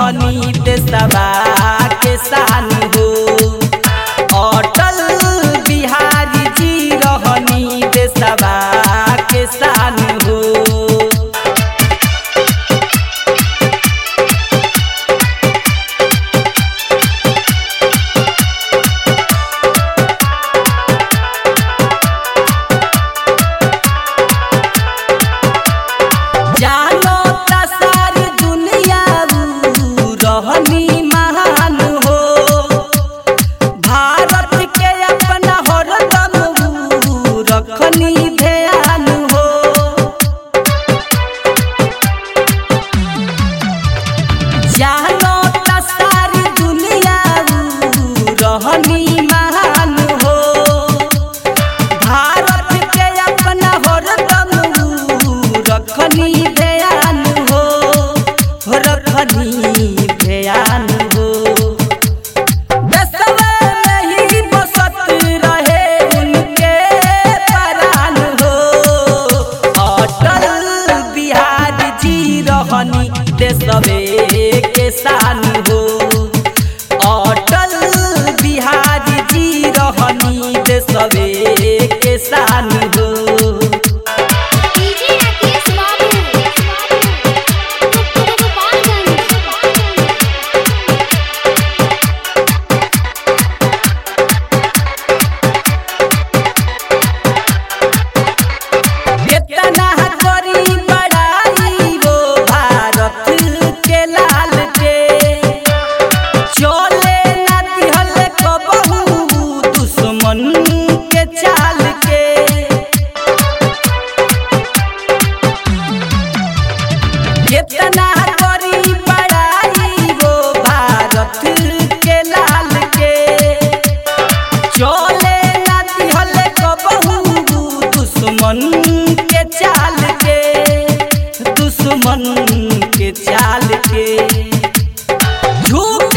रहनी देशवा के शान हो अटल बिहारी जी रहनी देशवा के शान हो जानो ता सारी दुनिया ऊ रहनी महान हो भारत के अपना हरदम ऊ रखनी ध्यान हो जानो ता सारी दुनिया ऊ रहनी महान हो भारत के अपना हरदम ऊ रखनी ध्यान हो हो रखनी ध्यान हो देशवा में ही बसत रहे उनके प्राण हो अटल बिहारी जी रहनी देशवे के शान हो अटल बिहारी जी रहनी देशवे के शान हो डीजे राकेश बाबू गोपालगंज कितना करी बड़ाई वो भारत के लाल के चले ना दिहल कबहू दुश्मन के चाल के कितना करी बड़ाई वो भारत के लाल के चले ना दिहल कबहू दुश्मन के चाल के दुश्मन के चाल के झूठ